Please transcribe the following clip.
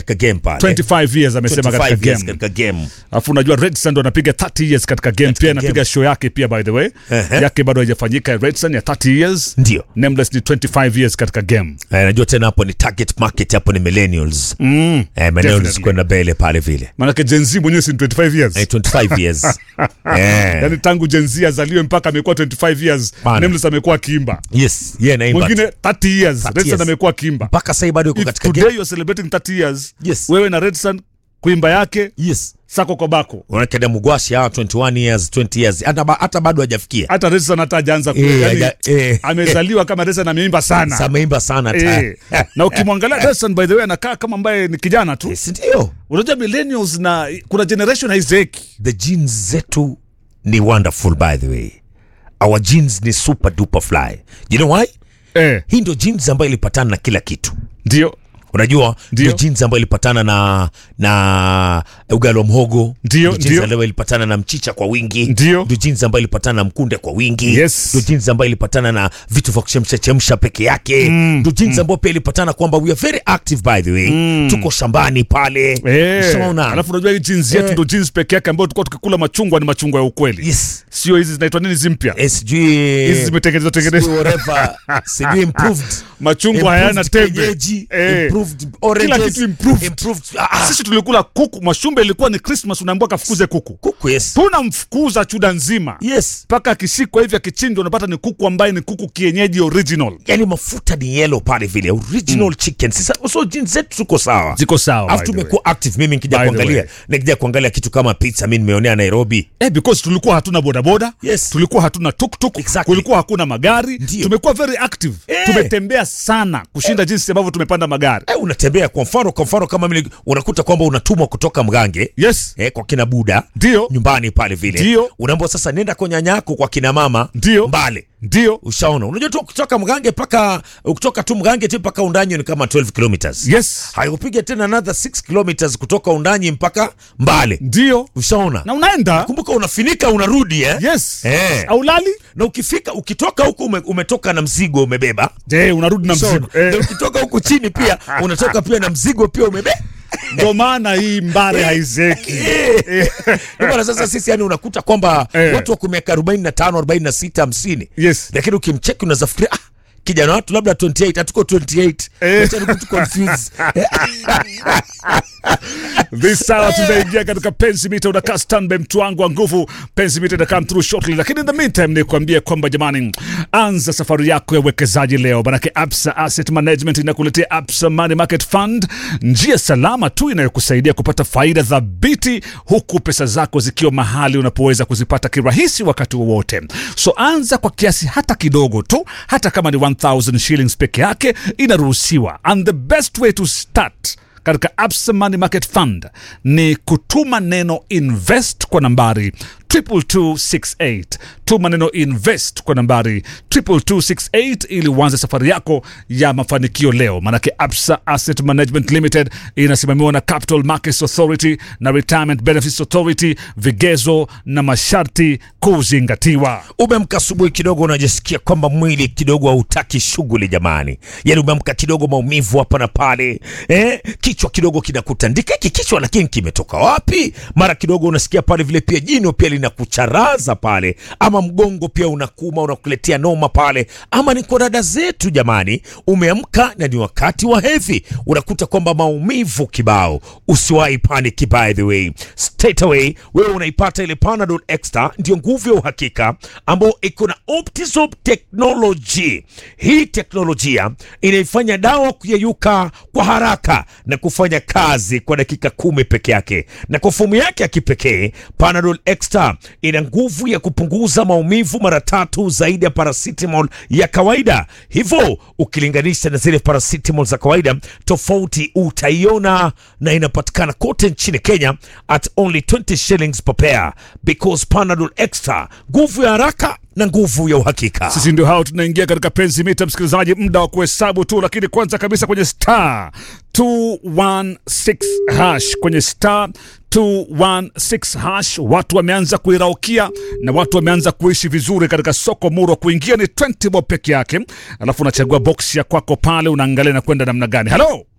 katika game pale 25 years amesema 25 katika years game katika game alafu unajua Redson ndo anapiga 30 years katika game pia anapiga game. show yake pia by the way Ehe. yake bado haijafanyika Redson ya 30 years ndio Nameless ni 25 years katika game Eh, najua tena hapo ni target market hapo ni millennials mm. eh, millennials Definitely. kwenda mbele pale vile maanake Gen Z mwenyewe si ni 25 years eh, 25 years eh. yani tangu Gen Z azaliwe mpaka amekuwa 25 years Bana. Nameless amekuwa akiimba yes yeah, naimba mwingine 30 years 30 Redson years. amekuwa akiimba mpaka sasa bado yuko If katika today game you're celebrating 30 years Yes. wewe na Redson kuimba yake yes sako kwa bako unaona mugwashi hawa 21 years 20 years hata ba- hata bado hajafikia hata Redson hata hajaanza ku- Eh, yani, haja- eh. amezaliwa kama Redson ameimba sana sameimba sana ta- Eh, na ukimwangalia Redson by the way anakaa kama ambaye ni kijana tu Eh, si ndio unajua millennials na kuna generation haizeeki the genes zetu ni wonderful by the way our genes ni super duper fly you know why eh, hii ndio genes ambayo ilipatana na kila kitu ndio unajua Ndio. ndio jeans ambayo ilipatana na na ugali wa mhogo Ndio, jeans ndio. ambayo ilipatana na mchicha kwa wingi Ndio. ndio jeans ambayo ilipatana na mkunde kwa wingi Yes. ndio jeans ambayo ilipatana na vitu vya kuchemsha chemsha peke yake ndio jeans ambayo pia ilipatana kwamba we are very active by the way tuko shambani pale Eh, Ushaona? alafu unajua hii jeans yetu Eh. ndo jeans peke yake ambayo tulikuwa tukikula machungwa ni machungwa ya ukweli yes sio hizi zinaitwa nini hizi mpya Eh, sijui hizi zimetengenezwa sijui tengenezwa whatever sijui improved machungwa hayana improved tembe kienyeji, Eh. improved oranges, kitu improved. improved ah, ah, sisi tulikula kuku mashumbe ilikuwa ni christmas unaambiwa kafukuze kuku kuku yes tunamfukuza chuda nzima yes mpaka akishikwa hivi akichinjwa unapata ni kuku ambaye ni kuku kienyeji original yani mafuta ni yellow pale vile original chicken sasa so jeans zetu tuko sawa ziko sawa alafu by the way. tumekuwa active mimi nikija By the kuangalia way. nikija kuangalia kitu kama pizza mimi nimeonea Nairobi Eh, because tulikuwa hatuna bodaboda Yes. tulikuwa hatuna tuktuk Exactly. kulikuwa hakuna magari Ndio. tumekuwa very active Eh. tumetembea sana kushinda jinsi ambavyo tumepanda magari eh, unatembea kwa mfano kwa mfano kama mimi unakuta kwamba unatumwa kutoka Mgange yes eh, kwa kina Buda ndio nyumbani pale vile Ndio. unaambiwa sasa nenda kwa nyanyako kwa kina mama Ndio. Mbale ndio ushaona unajua tu kutoka Mgange paka kutoka tu Mgange tu mpaka Undanyi ni kama 12 kilometers yes haikupiga tena another 6 kilometers kutoka Undanyi mpaka Mbale ndio ushaona na unaenda kumbuka unafinika unarudi eh? yes Eh. aulali na ukifika ukitoka huku ume, umetoka na mzigo umebeba je unarudi na Ushaona? mzigo Na eh, ukitoka huku chini pia unatoka pia na mzigo pia umebeba ndo maana hii mbare haizeki Ndio maana sasa sisi yani unakuta kwamba Eh. watu wako miaka 45 46 50 yes lakini ukimcheki unaweza fikiria ah, kijana watu labda 28 hatuko 28 Eh. Wacha nikutu confuse this hour tunaingia katika penzi mita unakaa standby mtu wangu wa nguvu penzi mita ina come through shortly lakini in the meantime ni kuambia kwamba jamani anza safari yako ya uwekezaji leo manake absa asset management inakuletea absa money market fund njia salama tu inayokusaidia kupata faida thabiti huku pesa zako zikiwa mahali unapoweza kuzipata kirahisi wakati wowote so anza kwa kiasi hata kidogo tu hata kama ni 1000 shillings peke yake inaruhusiwa and the best way to start katika Absa Money Market Fund ni kutuma neno invest kwa nambari 22268 tuma neno invest kwa nambari 22268 ili uanze safari yako ya mafanikio leo manake absa asset management limited inasimamiwa na capital markets authority na retirement benefits authority vigezo na masharti kuzingatiwa umeamka asubuhi kidogo unajisikia kwamba mwili kidogo hautaki shughuli jamani yani umeamka kidogo maumivu hapa na pale eh? kichwa kidogo kinakutandika hiki kichwa lakini kimetoka wapi mara kidogo unasikia pale vile pia jino pia linakucharaza pale ama mgongo pia unakuma unakuletea noma pale ama ni kwa dada zetu jamani umeamka na ni wakati wa hedhi unakuta kwamba maumivu kibao usiwahi panic by the way straight away wewe unaipata ile panadol extra ndio nguvu ya uhakika ambayo iko na optisop technology hii teknolojia inaifanya dawa kuyeyuka kwa haraka na kufanya kazi kwa dakika kumi peke yake na kwa fomu yake ya kipekee panadol extra ina nguvu ya kupunguza maumivu mara tatu zaidi ya paracetamol ya kawaida hivyo ukilinganisha na zile paracetamol za kawaida tofauti utaiona na inapatikana kote nchini kenya at only 20 shillings per pair because panadol extra nguvu ya haraka na nguvu ya uhakika sisi ndio hao tunaingia katika penzi mita msikilizaji muda wa kuhesabu tu lakini kwanza kabisa kwenye star 216 hash kwenye star 216 hash watu wameanza kuiraukia na watu wameanza kuishi vizuri katika soko muro kuingia ni 20 bob peke yake alafu unachagua box ya kwako pale unaangalia na kwenda namna gani halo